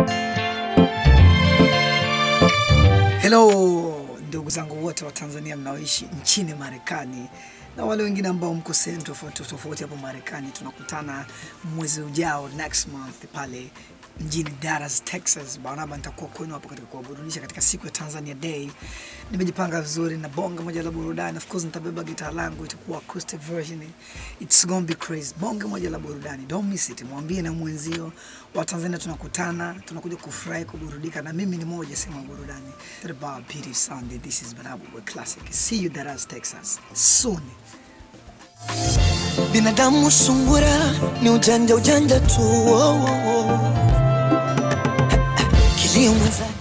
Hello ndugu zangu wote wa Tanzania mnaoishi nchini Marekani na wale wengine ambao mko sehemu tofauti tofauti hapo Marekani. Tunakutana mwezi ujao next month pale mjini Dallas, Texas. Barnaba nitakuwa kwenu hapo katika kuwaburudisha katika siku ya Tanzania Day. Nimejipanga vizuri na bonge moja la burudani. Of course nitabeba gitaa langu, itakuwa acoustic version. It's gonna be crazy. Bonge moja la burudani. Don't miss it. Mwambie na mwenzio wa Tanzania tunakutana, tunakuja kufurahi, kuburudika na mimi ni moja sema burudani. That about Beauty Sunday. This is Barnaba with Classic. See you Dallas, Texas soon. Binadamu sungura ni ujanja ujanja tu, oh, oh, oh. Kilio mwenzake